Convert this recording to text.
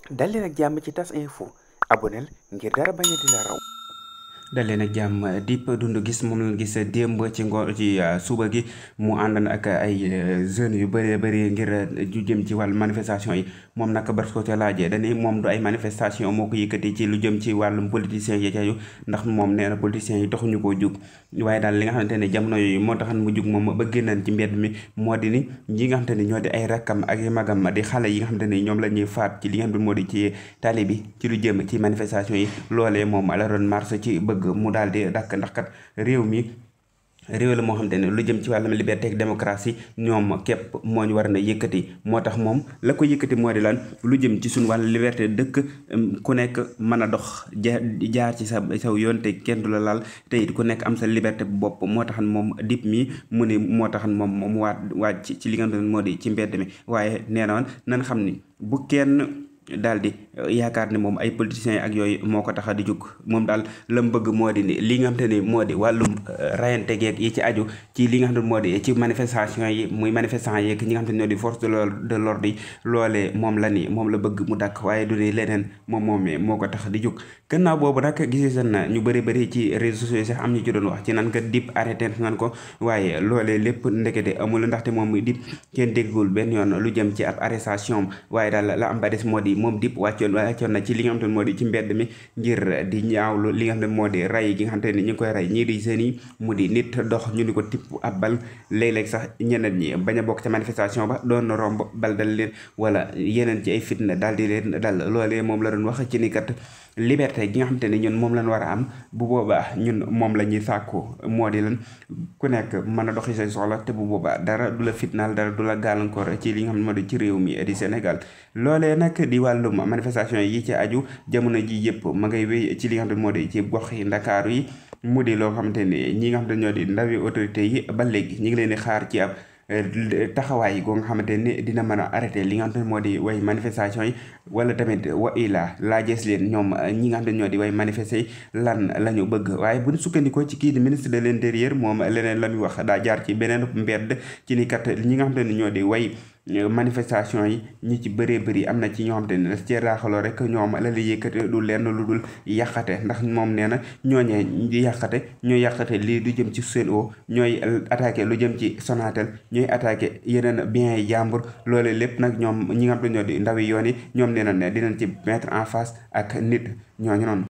dal leen ak jàmm ci tas info aboneel ngir dara bañ a di la raw dalee nag jàmm Dip Doundou Guiss moom lañ gis démb ci ngoon ci suba gi mu àndoon ak ay jeunes yu bëree bëri ngir ju jëm ci wàllu manifestation yi moom nag bars ko ca laajee dañuy moom du ay manifestation moo ko yëkkati ci lu jëm ci wàllum politiciens yi cayu ndax moom nee na politiciens yi taxuñu koo jug waaye daal li nga xamante ne jamono yooyu moo taxan mu jug moom ba génnaan ci mbedd mi moo di ni ñi nga xamante ni ñoo di ay rakkam ak i magam di xale yi nga xamante ni ñoom la ñuy faat ci li nga xam ne moo di ci tali bi ci lu jëm ci manifestation yi loolee moom la doon marche ci bëgg mu daal di dakk ndax kat réew mi réew la moo xamante ne lu jëm ci wàllum liberté ak démocratie ñoom képp moo ñu war na yëkkati moo tax moom la ko yëkkati moo di lan lu jëm ci suñu wàllu liberté dëkk ku nekk mën a dox jaar ci sa saw yoon te kenn du la laal te it ku nekk am sa liberté bu bopp moo taxan moom Dip mi mu ne moo taxan moom mu waat waaj ci li nga xam ne moo di ci mbedd mi waaye nee na woon nan xam ni bu kenn daal di yaakaar ne moom ay politiciens ak yooyu moo ko tax a di jóg moom daal la mu bëgg moo di ni li nga xam te ni moo di wàllum rayante geeg yi ci aju ci li nga xam ne moo di ci manifestation yi muy manifestant yeeg ñi nga xam te ne ñoo di force de de l'ordre yi loolee moom la ni moom la bëgg mu dakk waaye du ni leneen moom moom moo ko tax di jóg gannaaw boobu nag gisee na ñu bëri bëri ci réseaux sociaux sax am ñu ci doon wax ci nan ka Dip arrêté nan ko waaye loolee lépp ndekete amul ndaxte moom Dip kenn déggul benn yoon lu jëm ci ab arrestation waaye daal la am ba des moo di moom Dip wàccoon wàccoon na ci li nga xam te ne moo di ci mbedd mi ngir di ñaawlu li nga xam ne moo di rey gi nga xam te ne ñu ngi koy rey ñii di seen yi mu di nit dox ñu ni ko tipp ab bal léeg-léeg sax ñeneen ñi bañ a bokk ca manifestation ba doon romb bal dal leen wala yeneen ci ay fitna daal di leen dal loolee moom la doon wax ci ni kat liberté gi nga xam te ne ñun moom lañ war a am bu boobaa ñun moom la ñuy sàkku moo di lan ku nekk mën a doxi say soxla te bu boobaa dara du la fitnaal dara du la gàllankoor ci li nga xam ne moo di ci réew mi di Sénégal loolee nag di wàllum manifestation yi ci aju jamono ji yëpp ma ngay wéy ci li nga xam ne moo di ci gox yi ndakaaru yi mu di loo xamante ne ñi nga xam ne ñoo di ndawi autorité yi ba léegi ñi ngi leen di xaar ci ab taxawaay goo nga xamante ni dina mën a arrêté li nga xam ne moo di way manifestation yi wala tamit wa ila laajees leen ñoom ñi nga xam ne ñoo di way manifester yi lan la ñu bëgg waaye bu ñu sukkandikoo ci kii di ministre de l'intérieur moom leneen la muy wax daa jaar ci beneen mbedd ci ni kat ñi nga xam ne ñoo di way manifestation yi ñi ci bëree bëri am na ci ñoo xam te ne daf cee raaxaloo rek ñoom la li yëkkate du lenn lu dul yàqate ndax moom nee na ñooñee di yàqate ñooy yàqate lii du jëm ci Sen'Eau ñooy attaqué lu jëm ci Sonatel ñooy attaqué yeneen biens yi jàmbur loole lépp nag ñoom ñi nga xam te ñoo di ndawi yoon yi ñoom nee na ne dinañ ci mettre en face ak nit ñooñu noonu